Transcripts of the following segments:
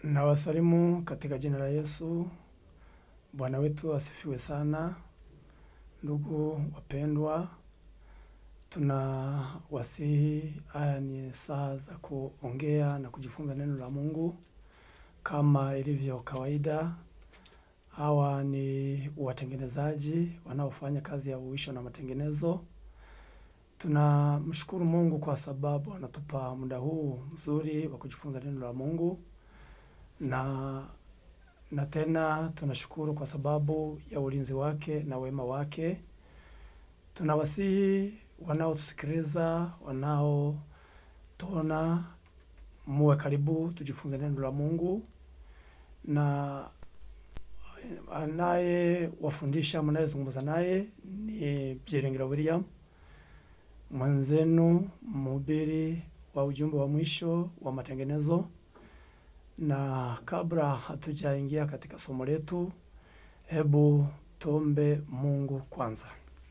Nawasalimu katika jina la Yesu. Bwana wetu asifiwe sana. Ndugu wapendwa, tunawasihi, haya ni saa za kuongea na kujifunza neno la Mungu kama ilivyo kawaida. Hawa ni watengenezaji wanaofanya kazi ya uisho na matengenezo. Tunamshukuru Mungu kwa sababu anatupa muda huu mzuri wa kujifunza neno la Mungu na na tena tunashukuru kwa sababu ya ulinzi wake na wema wake. Tunawasihi wanaotusikiliza, wanaotuona, muwe karibu tujifunze neno la Mungu, na anayewafundisha mnayezungumza naye ni Byiringiro William, mwenzenu mhubiri wa ujumbe wa mwisho wa matengenezo. Na kabla hatujaingia katika somo letu, hebu tuombe Mungu kwanza.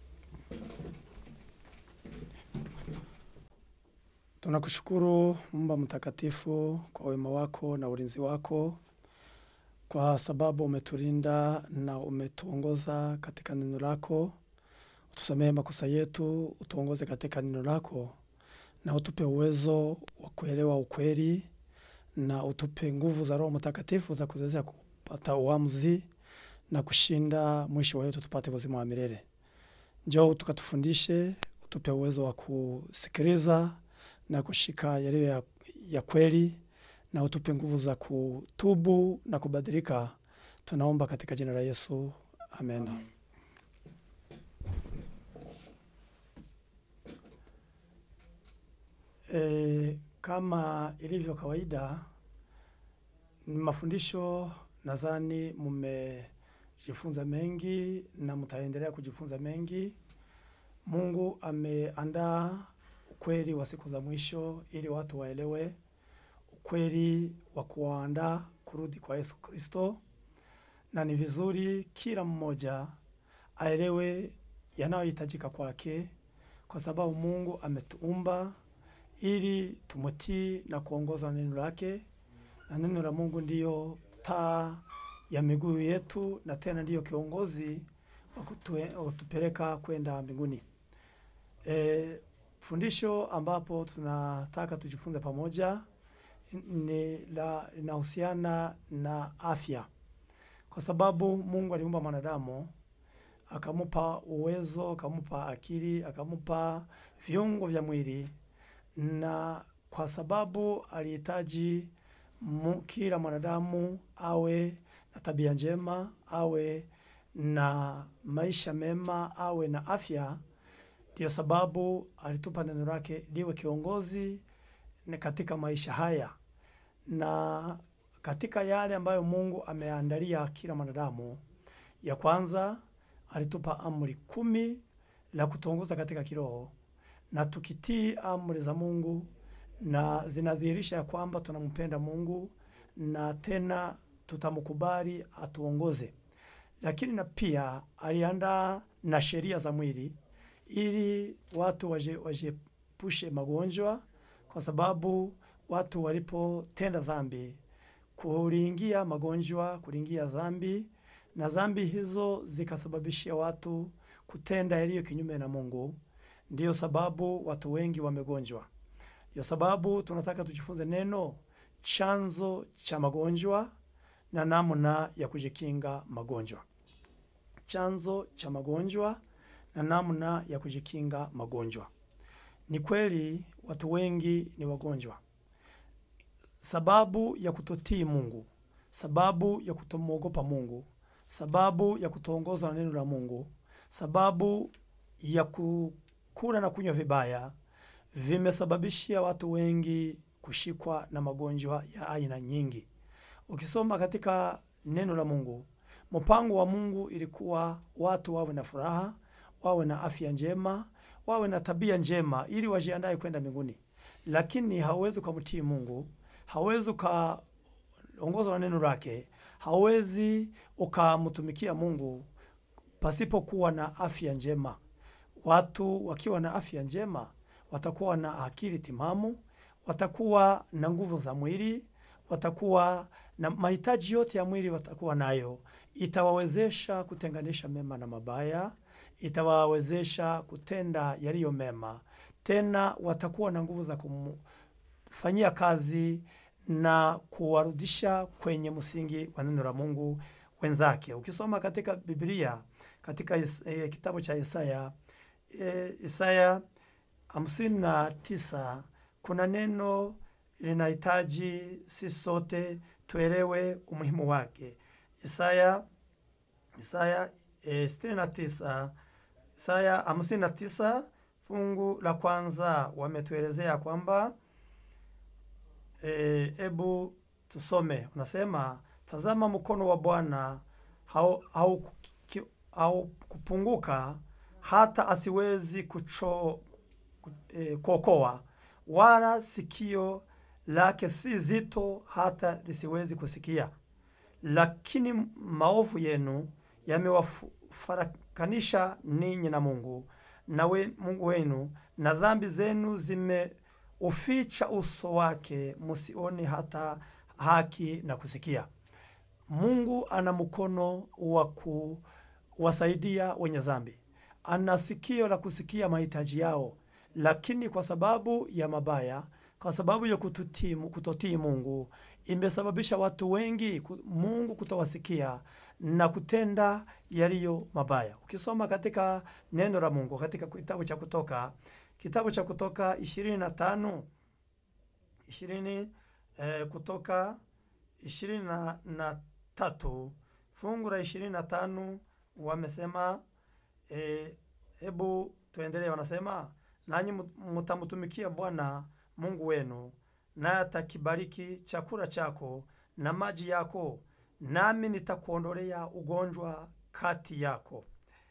Tunakushukuru Mungu mtakatifu kwa wema wako na ulinzi wako, kwa sababu umetulinda na umetuongoza katika neno lako. Utusamehe makosa yetu, utuongoze katika neno lako, na utupe uwezo wa kuelewa ukweli na utupe nguvu za Roho Mtakatifu za kuwezesha kupata uamuzi na kushinda, mwisho wetu tupate uzima wa milele. Njoo tukatufundishe, utupe uwezo wa kusikiliza na kushika yaliyo ya, ya kweli, na utupe nguvu za kutubu na kubadilika. Tunaomba katika jina la Yesu, amen. E, kama ilivyo kawaida ni mafundisho, nadhani mmejifunza mengi na mtaendelea kujifunza mengi. Mungu ameandaa ukweli wa siku za mwisho ili watu waelewe ukweli wa kuwaandaa kurudi kwa Yesu Kristo, na ni vizuri kila mmoja aelewe yanayohitajika kwake, kwa sababu Mungu ametuumba ili tumutii na kuongozwa na neno lake, na neno la Mungu ndiyo taa ya miguu yetu, na tena ndiyo kiongozi wa kutue- wa kutupeleka kwenda mbinguni. E, fundisho ambapo tunataka tujifunze pamoja ni la linahusiana na afya, kwa sababu Mungu aliumba mwanadamu akamupa uwezo, akamupa akili, akamupa viungo vya mwili na kwa sababu alihitaji mu- kila mwanadamu awe na tabia njema, awe na maisha mema, awe na afya. Ndiyo sababu alitupa neno lake liwe kiongozi ni katika maisha haya, na katika yale ambayo Mungu ameandalia kila mwanadamu, ya kwanza alitupa amri kumi la kutuongoza katika kiroho na tukitii amri za Mungu na zinadhihirisha ya kwamba tunampenda Mungu na tena tutamkubali atuongoze. Lakini na pia aliandaa na sheria za mwili ili watu waje- wajiepushe magonjwa, kwa sababu watu walipotenda dhambi kuliingia magonjwa, kuliingia dhambi, na dhambi hizo zikasababishia watu kutenda yaliyo kinyume na Mungu. Ndiyo sababu watu wengi wamegonjwa. Ndiyo sababu tunataka tujifunze neno, chanzo cha magonjwa na namna ya kujikinga magonjwa. Chanzo cha magonjwa na namna ya kujikinga magonjwa. Ni kweli watu wengi ni wagonjwa, sababu ya kutotii Mungu, sababu ya kutomwogopa Mungu, sababu ya kutoongozwa na neno la Mungu, sababu ya kukula na kunywa vibaya, vimesababishia watu wengi kushikwa na magonjwa ya aina nyingi. Ukisoma katika neno la Mungu, mpango wa Mungu ilikuwa watu wawe na furaha, wawe na afya njema, wawe na tabia njema, ili wajiandae kwenda mbinguni. Lakini hauwezi ukamtii Mungu, hauwezi ukaongozwa na neno lake, hauwezi ukamtumikia Mungu pasipokuwa na afya njema. Watu wakiwa na afya njema watakuwa na akili timamu, watakuwa na nguvu za mwili, watakuwa na mahitaji yote ya mwili watakuwa nayo, itawawezesha kutenganisha mema na mabaya, itawawezesha kutenda yaliyo mema. Tena watakuwa na nguvu za kumfanyia kazi na kuwarudisha kwenye msingi wa neno la Mungu wenzake. Ukisoma katika Biblia katika is, eh, kitabu cha Isaya eh, Isaya hamsini na tisa kuna neno linahitaji sisi sote tuelewe umuhimu wake. Isaya Isaya eh, sitini na tisa Isaya hamsini na tisa fungu la kwanza wametuelezea kwamba hebu e, tusome. Unasema, tazama mkono wa Bwana haukupunguka hata asiwezi kucho e, kuokoa, wala sikio lake si zito hata lisiwezi kusikia. Lakini maovu yenu yamewafarakanisha ninyi na Mungu na we, Mungu wenu, na dhambi zenu zimeuficha uso wake, musioni hata haki na kusikia. Mungu ana mkono wa kuwasaidia wenye dhambi, ana sikio la kusikia mahitaji yao, lakini kwa sababu ya mabaya, kwa sababu ya kututii, kutotii Mungu imesababisha watu wengi Mungu kutowasikia na kutenda yaliyo mabaya. Ukisoma katika neno la Mungu katika kitabu cha Kutoka, kitabu cha Kutoka ishirini na tano ishirini eh, Kutoka ishirini na, na tatu fungu la ishirini na tano wamesema hebu eh, tuendelee. Wanasema nanyi mtamtumikia Bwana Mungu wenu, naye atakibariki chakula chako na maji yako nami nitakuondolea ugonjwa kati yako.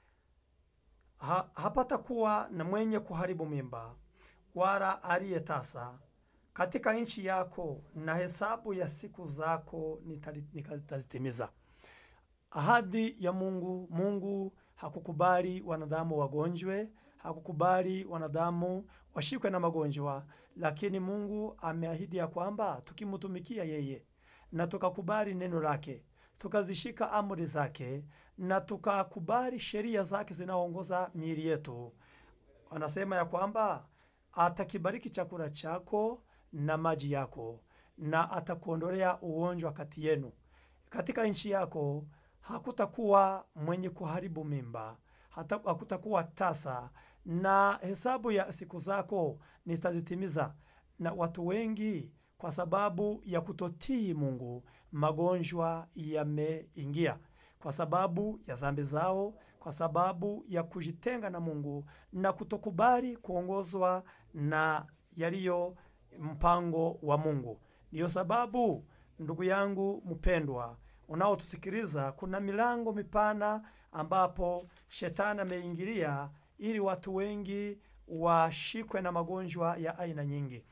Ha, hapatakuwa na mwenye kuharibu mimba wala aliye tasa katika nchi yako, na hesabu ya siku zako nitazitimiza. Ahadi ya Mungu. Mungu hakukubali wanadamu wagonjwe, hakukubali wanadamu washikwe na magonjwa, lakini Mungu ameahidi ya kwamba tukimtumikia yeye na tukakubali neno lake tukazishika amri zake na tukakubali sheria zake zinaoongoza miili yetu, anasema ya kwamba atakibariki chakula chako na maji yako, na atakuondolea ugonjwa kati yenu. Katika nchi yako hakutakuwa mwenye kuharibu mimba, hata hakutakuwa tasa, na hesabu ya siku zako nitazitimiza. Na watu wengi kwa sababu ya kutotii Mungu, magonjwa yameingia kwa sababu ya dhambi zao, kwa sababu ya kujitenga na Mungu na kutokubali kuongozwa na yaliyo mpango wa Mungu. Ndiyo sababu ndugu yangu mpendwa, unaotusikiliza, kuna milango mipana ambapo shetani ameingilia ili watu wengi washikwe na magonjwa ya aina nyingi.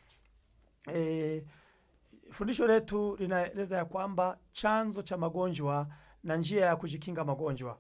E, fundisho letu linaeleza ya kwamba chanzo cha magonjwa na njia ya kujikinga magonjwa.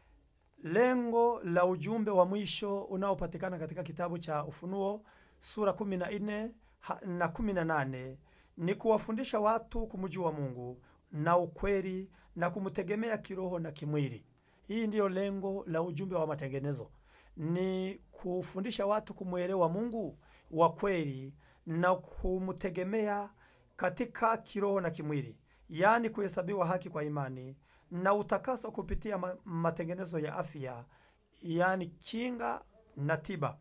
Lengo la ujumbe wa mwisho unaopatikana katika kitabu cha Ufunuo sura 14 na 18 ni kuwafundisha watu kumjua Mungu na ukweli na kumtegemea kiroho na kimwili. Hii ndiyo lengo la ujumbe wa matengenezo, ni kufundisha watu kumwelewa Mungu wa kweli na kumtegemea katika kiroho na kimwili, yaani kuhesabiwa haki kwa imani na utakaso kupitia matengenezo ya afya, yaani kinga na tiba.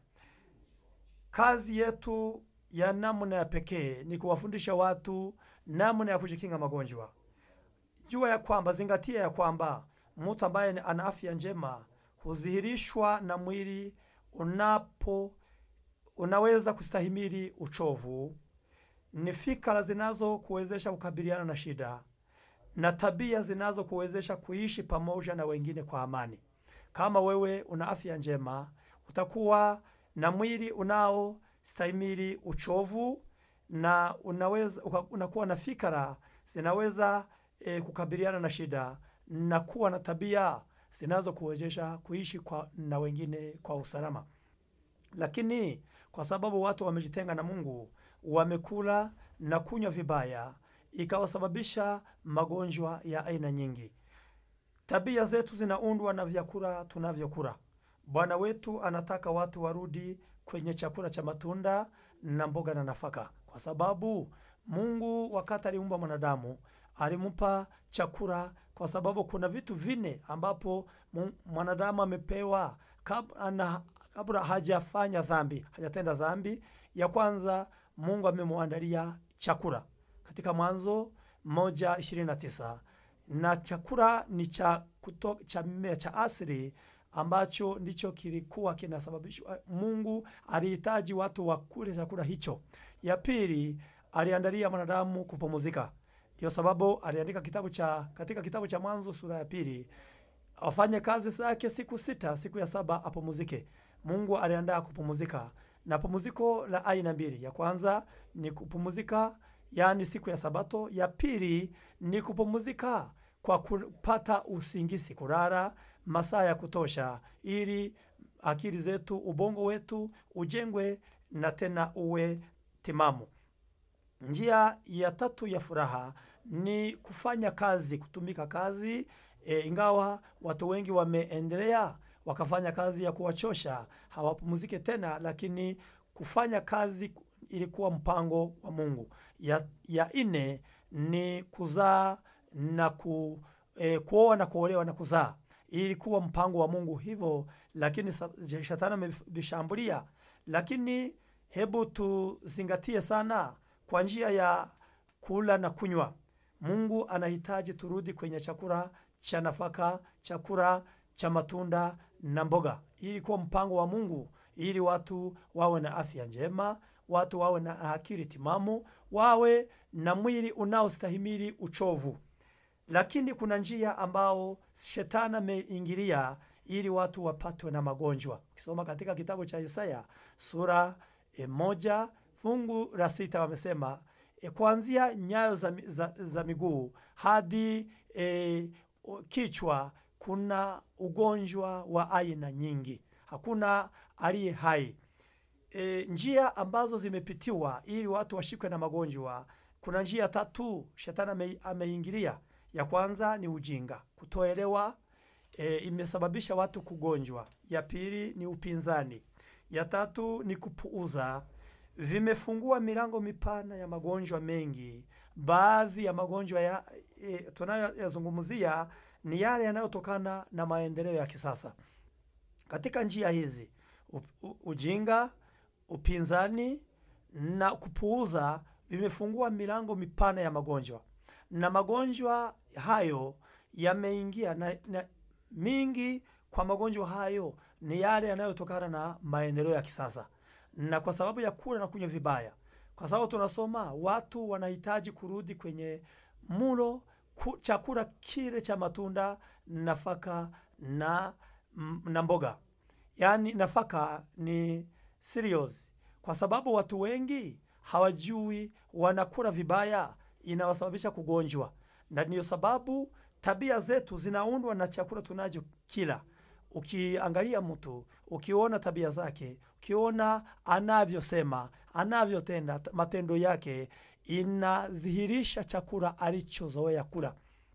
Kazi yetu ya namna ya pekee ni kuwafundisha watu namna ya kujikinga magonjwa. Jua ya kwamba, zingatia ya kwamba mtu ambaye ana afya njema hudhihirishwa na mwili unapo unaweza kustahimili uchovu, ni fikra zinazokuwezesha kukabiliana na shida na tabia zinazokuwezesha kuishi pamoja na wengine kwa amani. Kama wewe una afya njema, utakuwa na mwili unaostahimili uchovu na unaweza unakuwa na fikra zinaweza e, kukabiliana na shida na kuwa na tabia zinazokuwezesha kuishi kwa, na wengine kwa usalama. Lakini kwa sababu watu wamejitenga na Mungu, wamekula na kunywa vibaya, ikawasababisha magonjwa ya aina nyingi. Tabia zetu zinaundwa na vyakula tunavyokula. Bwana wetu anataka watu warudi kwenye chakula cha matunda na mboga na nafaka, kwa sababu Mungu wakati aliumba mwanadamu alimpa chakula, kwa sababu kuna vitu vine ambapo mu- mwanadamu amepewa kabla, na, kabla hajafanya dhambi, hajatenda dhambi. Ya kwanza Mungu amemwandalia chakula katika Mwanzo moja ishirini na tisa na chakula ni cha, kuto, cha mimea cha asili ambacho ndicho kilikuwa kinasababishwa. Mungu alihitaji watu wakule chakula hicho. Ya pili, aliandalia mwanadamu kupumzika. Ndio sababu aliandika kitabu cha katika kitabu cha Mwanzo sura ya pili, afanye kazi zake siku sita, siku ya saba apumzike. Mungu aliandaa kupumzika, na pumziko la aina mbili. Ya kwanza ni kupumzika, yaani siku ya Sabato. Ya pili ni kupumzika kwa kupata usingizi, kulala masaa ya kutosha, ili akili zetu, ubongo wetu ujengwe na tena uwe timamu. Njia ya tatu ya furaha ni kufanya kazi, kutumika kazi e, ingawa watu wengi wameendelea wakafanya kazi ya kuwachosha, hawapumzike tena, lakini kufanya kazi ilikuwa mpango wa Mungu. Ya, ya nne ni kuzaa na ku, e, kuoa na kuolewa na kuzaa, ilikuwa mpango wa Mungu hivyo, lakini sa- shetani amevishambulia. Lakini hebu tuzingatie sana kwa njia ya kula na kunywa. Mungu anahitaji turudi kwenye chakula cha nafaka, chakula cha matunda na mboga. Hii ilikuwa mpango wa Mungu ili watu wawe na afya njema, watu wawe na akili timamu, wawe na mwili unaostahimili uchovu. Lakini kuna njia ambao shetani ameingilia ili watu wapatwe na magonjwa. Ukisoma katika kitabu cha Isaya sura e, moja fungu la sita wamesema e, kuanzia nyayo za, mi- za, za miguu hadi e, o- kichwa kuna ugonjwa wa aina nyingi, hakuna aliye hai. E, njia ambazo zimepitiwa ili watu washikwe na magonjwa, kuna njia tatu shetani ame, ameingilia. Ya kwanza ni ujinga, kutoelewa e, imesababisha watu kugonjwa. Ya pili ni upinzani. Ya tatu ni kupuuza, vimefungua milango mipana ya magonjwa mengi. Baadhi ya magonjwa ya, e, tunayoyazungumzia ni yale yanayotokana na maendeleo ya kisasa. Katika njia hizi u, u, ujinga, upinzani na kupuuza vimefungua milango mipana ya magonjwa, na magonjwa hayo yameingia na, na mingi kwa magonjwa hayo ni yale yanayotokana na maendeleo ya kisasa, na kwa sababu ya kula na kunywa vibaya, kwa sababu tunasoma watu wanahitaji kurudi kwenye mulo ku, chakula kile cha matunda, nafaka na, m- na mboga yaani nafaka ni cereals, kwa sababu watu wengi hawajui, wanakula vibaya, inawasababisha kugonjwa, na ndiyo sababu tabia zetu zinaundwa na chakula tunachokila. Ukiangalia mtu, ukiona tabia zake, ukiona anavyosema, anavyotenda, t- matendo yake inadhihirisha chakula alichozoea kula.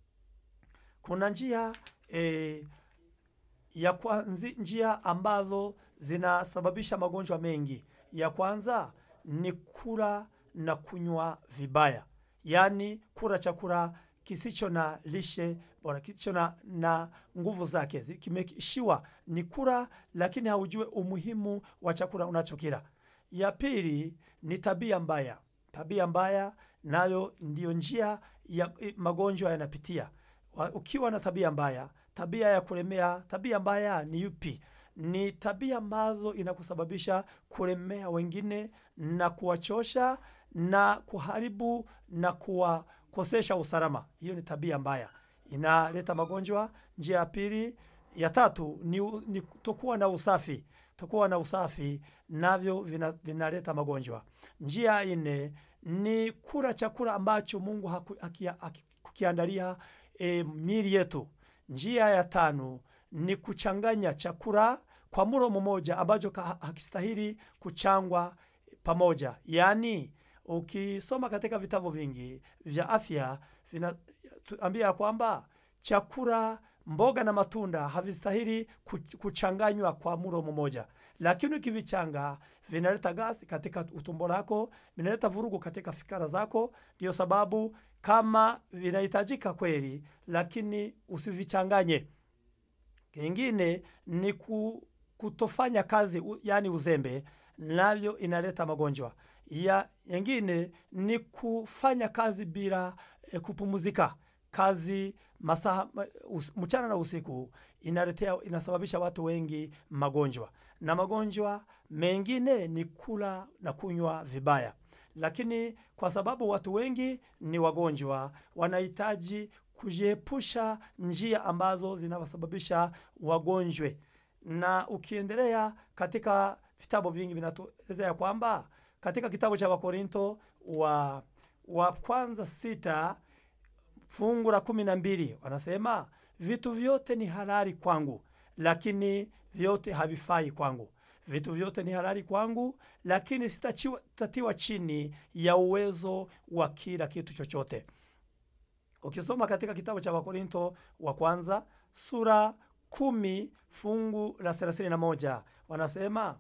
Kuna njia eh, ya kwanzi, njia ambazo zinasababisha magonjwa mengi. Ya kwanza ni kula na kunywa vibaya, yaani kula chakula kisicho na lishe bora, kisicho na, na nguvu zake, zi- kimeshiwa ni kula, lakini haujue umuhimu wa chakula unachokila. Ya pili ni tabia mbaya. Tabia mbaya nayo ndiyo njia ya i- magonjwa yanapitia. Wa- Ukiwa na tabia mbaya, tabia ya kulemea, tabia mbaya ni yupi? Ni tabia ambazo inakusababisha kulemea wengine na kuwachosha na kuharibu na kuwakosesha usalama. Hiyo ni tabia mbaya, inaleta magonjwa. Njia ya pili, ya tatu ni, u- ni kutokuwa na usafi. Kutokuwa na usafi navyo vina- vinaleta magonjwa. Njia ya nne ni kula chakula ambacho Mungu haku- hakia- hakukiandalia e, miili yetu. Njia ya tano ni kuchanganya chakula kwa mlo mmoja ambacho ka- hakistahili kuchangwa pamoja, yaani ukisoma katika vitabu vingi vya afya vinatuambia ya kwamba chakula mboga na matunda havistahili kuch- kuchanganywa kwa mlo mmoja, lakini ukivichanga vinaleta gasi katika utumbo lako, vinaleta vurugu katika fikra zako. Ndiyo sababu kama vinahitajika kweli, lakini usivichanganye. Kingine ni ku, kutofanya kazi u, yani uzembe, navyo inaleta magonjwa ya yengine ni kufanya kazi bila e, kupumzika. Kazi masaa ma- us- mchana na usiku inaletea inasababisha watu wengi magonjwa, na magonjwa mengine ni kula na kunywa vibaya. Lakini kwa sababu watu wengi ni wagonjwa, wanahitaji kujiepusha njia ambazo zinawasababisha wagonjwe. Na ukiendelea katika vitabu vingi vinatuelezea kwamba katika kitabu cha Wakorinto wa, wa kwanza sita fungu la kumi na mbili wanasema vitu vyote ni halali kwangu, lakini vyote havifai kwangu. Vitu vyote ni halali kwangu, lakini sitachiwa- sitatiwa chini ya uwezo wa kila kitu chochote. Ukisoma katika kitabu cha Wakorinto wa kwanza sura kumi fungu la thelathini na moja wanasema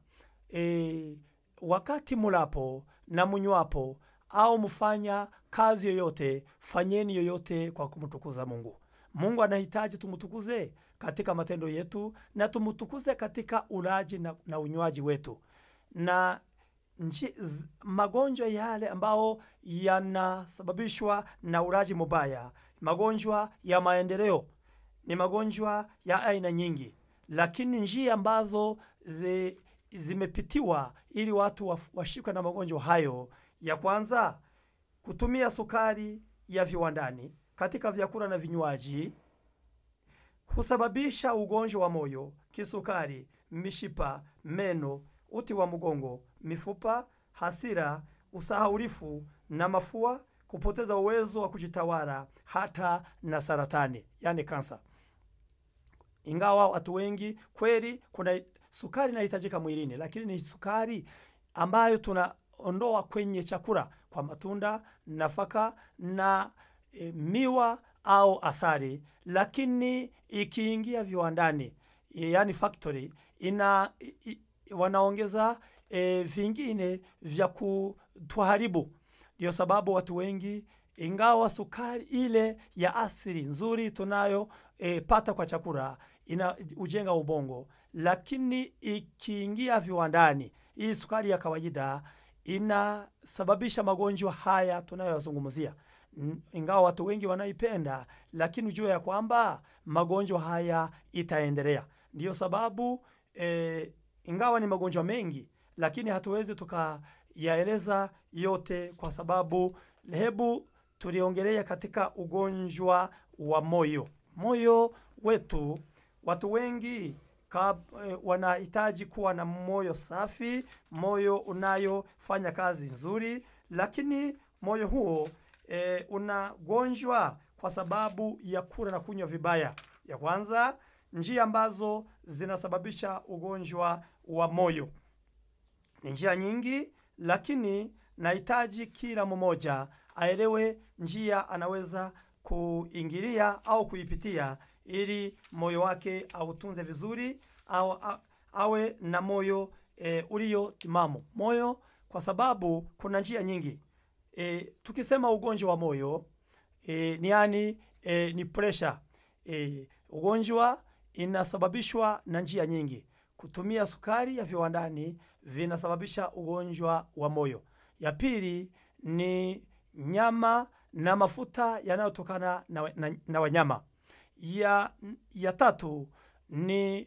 e, wakati mulapo na munywapo au mfanya kazi yoyote, fanyeni yoyote kwa kumtukuza Mungu. Mungu anahitaji tumtukuze katika matendo yetu na tumtukuze katika ulaji na, na unywaji wetu na nchi, z, magonjwa yale ambao yanasababishwa na ulaji mubaya, magonjwa ya maendeleo ni magonjwa ya aina nyingi, lakini njia ambazo zi, zimepitiwa ili watu waf- washikwe na magonjwa hayo, ya kwanza kutumia sukari ya viwandani katika vyakula na vinywaji husababisha ugonjwa wa moyo, kisukari, mishipa, meno, uti wa mgongo, mifupa, hasira, usahaulifu na mafua, kupoteza uwezo wa kujitawala, hata na saratani, yani kansa. Ingawa watu wengi kweli, kuna sukari inahitajika mwilini, lakini ni sukari ambayo tunaondoa kwenye chakula kwa matunda, nafaka na e, miwa au asali, lakini ikiingia viwandani, e, yani factory, ina i, i, wanaongeza e, vingine vya kutuharibu. Ndio sababu watu wengi ingawa sukari ile ya asili nzuri tunayo e, pata kwa chakula ina ujenga ubongo, lakini ikiingia viwandani, hii sukari ya kawaida inasababisha magonjwa haya tunayoyazungumzia. N- Ingawa watu wengi wanaipenda, lakini ujue ya kwamba magonjwa haya itaendelea. Ndiyo sababu e, ingawa ni magonjwa mengi, lakini hatuwezi tukayaeleza yote kwa sababu hebu tuliongelea katika ugonjwa wa moyo. Moyo wetu, watu wengi ka, e, wanahitaji kuwa na moyo safi, moyo unayofanya kazi nzuri, lakini moyo huo e, unagonjwa kwa sababu ya kula na kunywa vibaya. Ya kwanza, njia ambazo zinasababisha ugonjwa wa moyo ni njia nyingi, lakini nahitaji kila mmoja aelewe njia anaweza kuingilia au kuipitia ili moyo wake autunze vizuri au a- awe na moyo e, ulio timamu. Moyo kwa sababu kuna njia nyingi e, tukisema ugonjwa wa moyo e, ni yani e, ni pressure e, ugonjwa inasababishwa na njia nyingi. Kutumia sukari ya viwandani vinasababisha ugonjwa wa moyo. Ya pili ni nyama na mafuta yanayotokana na, wa- na, na wanyama. Ya, ya tatu ni,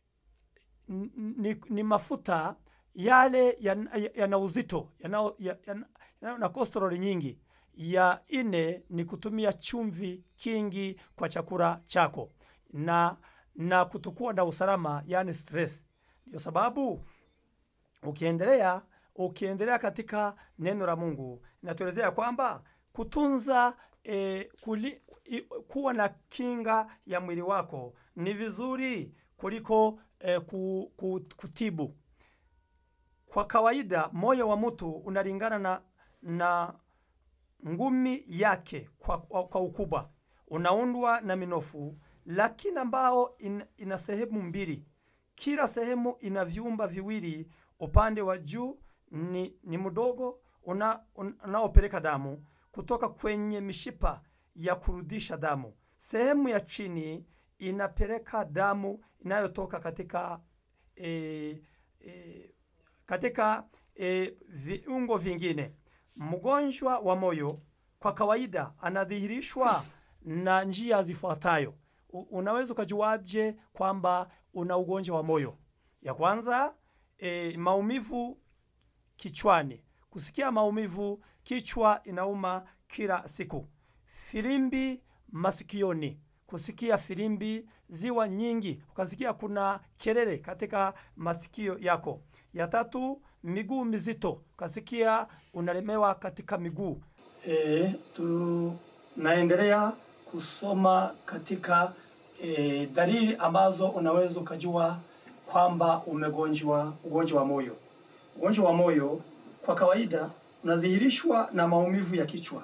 ni, ni mafuta yale yana ya uzito yana, ya, yana, yana na kolesteroli nyingi. Ya ine ni kutumia chumvi kingi kwa chakula chako na, na kutokuwa na usalama, yani stress. Ndio sababu ukiendelea ukiendelea katika neno la Mungu inatuelezea kwamba kutunza e, kuli, i, kuwa na kinga ya mwili wako ni vizuri kuliko e, ku, ku, kutibu. Kwa kawaida moyo wa mtu unalingana na, na ngumi yake kwa, kwa, kwa ukubwa unaundwa na minofu, lakini ambao in, ina sehemu mbili. Kila sehemu ina vyumba viwili. Upande wa juu ni, ni mdogo una, un, unaopeleka damu kutoka kwenye mishipa ya kurudisha damu. Sehemu ya chini inapeleka damu inayotoka katika e, e, katika e, viungo vingine. Mgonjwa wa moyo kwa kawaida anadhihirishwa na njia zifuatayo. U- Unaweza ukajuaje kwamba una ugonjwa wa moyo? Ya kwanza e, maumivu kichwani, kusikia maumivu, kichwa inauma kila siku. Filimbi masikioni, kusikia filimbi ziwa nyingi, ukasikia kuna kelele katika masikio yako. Ya tatu, miguu mizito, ukasikia unalemewa katika miguu. E, tunaendelea kusoma katika e, dalili ambazo unaweza ukajua kwamba umegonjwa ugonjwa wa moyo. Ugonjwa wa moyo kwa kawaida unadhihirishwa na maumivu ya kichwa,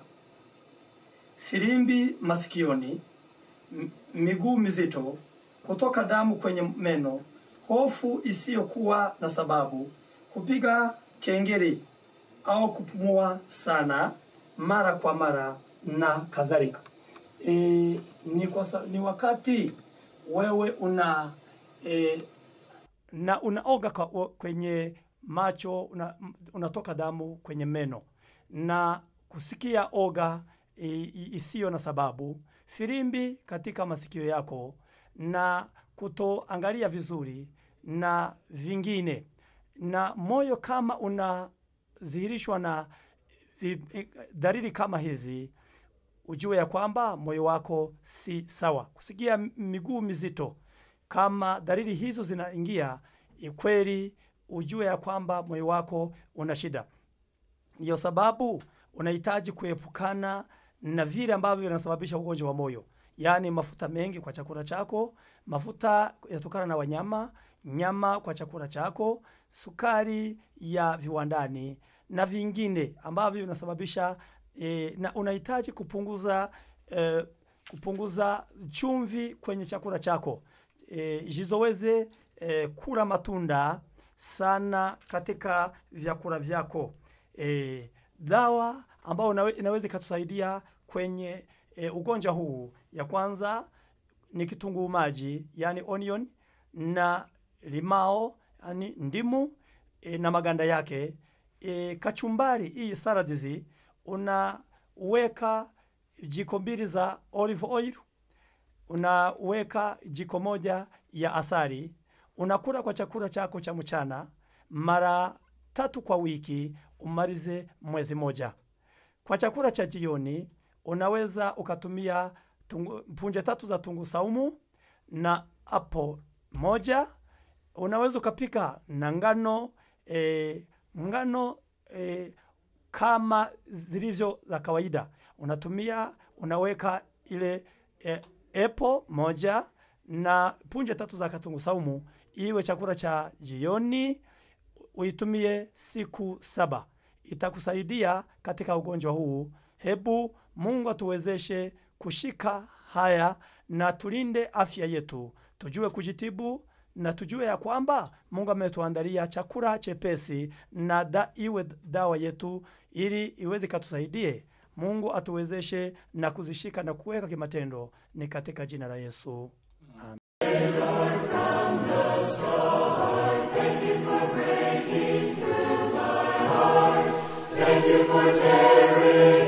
filimbi masikioni, m- miguu mizito, kutoka damu kwenye meno, hofu isiyokuwa na sababu, kupiga kengele au kupumua sana mara kwa mara na kadhalika. E, ni, kwa, sa- ni wakati wewe una e, na unaoga kwa, o- kwenye macho una, m- unatoka damu kwenye meno na kusikia oga i- i- isiyo na sababu, filimbi katika masikio yako na kutoangalia vizuri na vingine, na moyo kama unadhihirishwa na vi- eh, dalili kama hizi, ujue ya kwamba moyo wako si sawa. Kusikia m- miguu mizito, kama dalili hizo zinaingia, i- kweli ujue ya kwamba moyo wako una shida. Ndiyo sababu unahitaji kuepukana na vile ambavyo vinasababisha ugonjwa wa moyo, yaani mafuta mengi kwa chakula chako, mafuta yatokana na wanyama, nyama kwa chakula chako, sukari ya viwandani na vingine ambavyo vinasababisha e, na unahitaji kupunguza e, kupunguza chumvi kwenye chakula chako e, jizoweze e, kula matunda sana katika vyakula vyako e, dawa ambayo inawe- inaweza ikatusaidia kwenye e, ugonjwa huu ya kwanza ni kitunguu maji yani onion na limao yani ndimu e, na maganda yake e, kachumbari hii saladizi unaweka jiko mbili za olive oil unaweka jiko moja ya asali, unakula kwa chakula chako cha mchana mara tatu kwa wiki, umalize mwezi moja. Kwa chakula cha jioni unaweza ukatumia tungu, punje tatu za tungu saumu na apo moja. Unaweza ukapika na ngano e, ngano e, kama zilivyo za kawaida. Unatumia unaweka ile e, epo moja na punje tatu za katungu saumu, iwe chakula cha jioni, uitumie siku saba. Itakusaidia katika ugonjwa huu. Hebu Mungu atuwezeshe kushika haya na tulinde afya yetu, tujue kujitibu na tujue ya kwamba Mungu ametuandalia chakula chepesi na da, iwe dawa yetu ili iweze katusaidie. Mungu atuwezeshe na kuzishika na kuweka kimatendo, ni katika jina la Yesu. Thank you for tearing